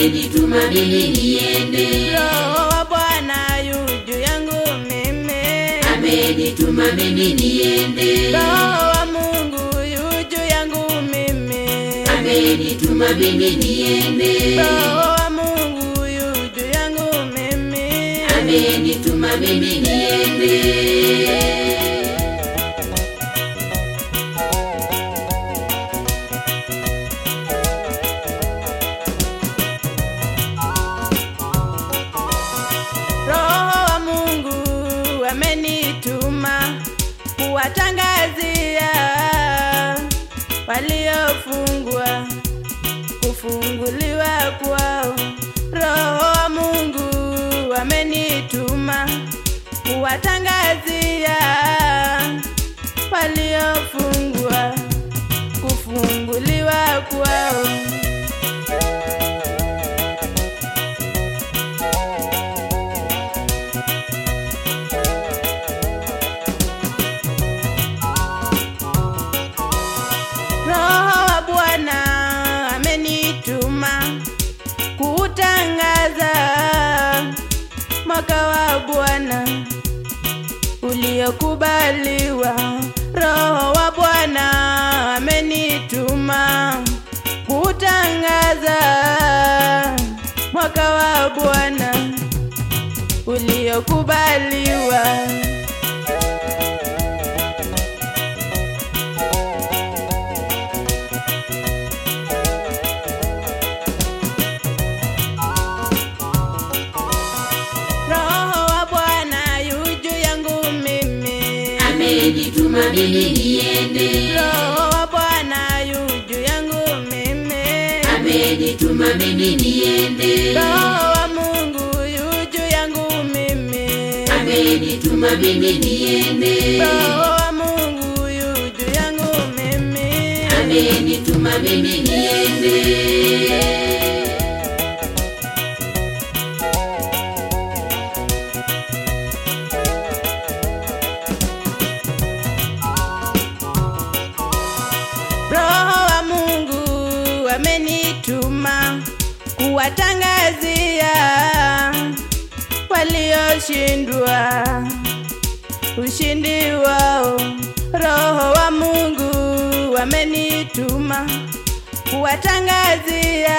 amenituma mimi niende, Roho wa Bwana yu juu yangu mimi, amenituma mimi niende, Roho wa Mungu yu juu yangu mimi, amenituma mimi niende, Roho wa Mungu yu juu yangu mimi, amenituma mimi niende. Roho wa Mungu amenituma kuwatangazia waliofungwa kufunguliwa kwao. Roho wa Mungu amenituma kuwatangazia waliofungwa kufunguliwa kwao. Roho wa Bwana amenituma kutangaza mwaka wa Bwana uliokubaliwa. Roho wa Bwana amenituma kutangaza mwaka wa Bwana uliokubaliwa. Roho wa Bwana yu juu yangu mimi, amenituma mimi niende, Roho wa Bwana yu juu yangu mimi, amenituma mimi niende, Roho wa Mungu yu juu yangu mimi, amenituma mimi niende, Roho wa Mungu yu juu yangu mimi, amenituma mimi niende. Roho wa Mungu amenituma kuwatangazia walioshindwa ushindi wao. Roho wa Mungu amenituma kuwatangazia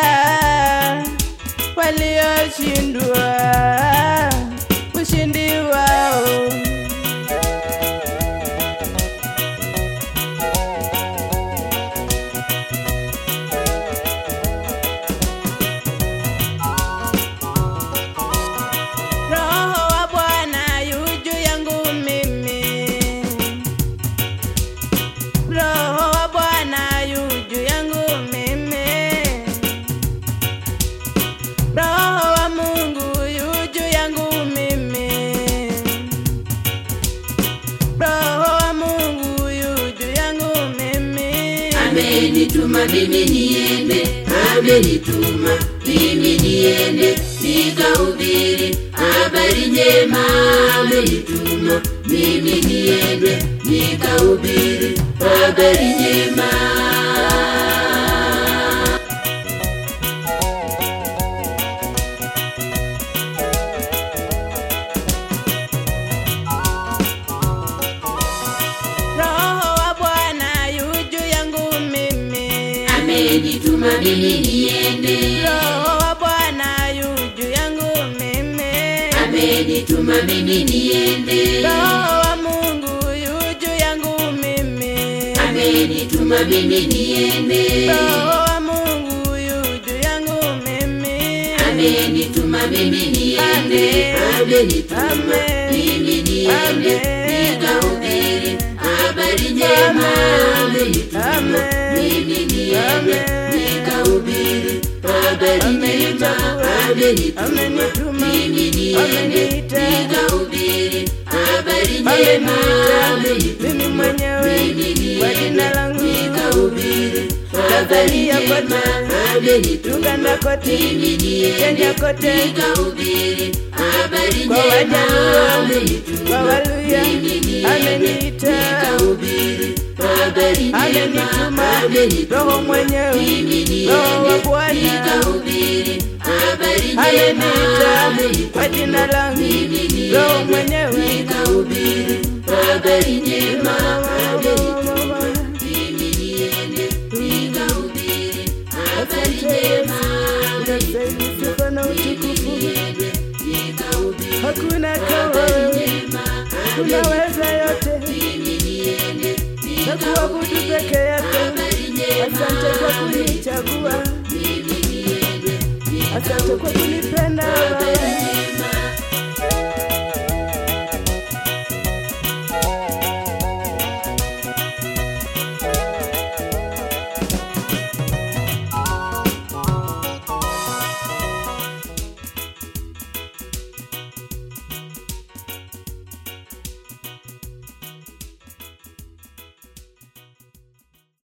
walioshindwa ushindi wao. Roho wa Bwana yu juu yangu mimi, Roho wa Bwana yu juu yangu mimi, Roho wa Mungu yu juu yangu mimi, Roho wa Mungu yu juu yangu mimi, amenituma mimi niende, amenituma mimi niende nikahubiri habari njema, amenituma mimi niende nikahubiri habari njema. Roho wa Bwana yu juu yangu mimi, Amenituma mimi niende, Roho wa Bwana yu juu yangu mimi. amenituma mimi niende, Roho wa Mungu yu juu yangu mimi, amenituma mimi niende, Roho wa Mungu yu juu yangu mimi, amenituma mimi niende, amenituma Amen. mimi niende Amen. nikahubiri habari njema, amenituma Amen. mimi niende Amen. nikahubiri habari njema, amenituma Amenituma. mimi niende Ameniita. nikahubiri habari njema, Ameniita. amenituma Mimi mwenyewe mimi kwa jina niende langu nikahubiri habari Tanzania njema, kote, amenituma Uganda kote, mimi niende Kenya kote, nikahubiri habari kwa njema, Wajaluo, amenituma kwa Waluya, mimi niende ameniita. nikahubiri habari njema, amenituma amenituma Roho mwenyewe, mimi Roho wa niende Bwana nikahubiri habari njema, ameniita amenituma kwa jina langu, mimi Roho niende mwenyewe nikahubiri habari njema, amenituma mimi niende nikahubiri habari njema, Unastahili sifa na utukufu, niende nikahubiri hakuna kama wewe, unaweza yote na kuabudu peke yako. Asante kwa kunichagua, asante kwa kunipenda Baba.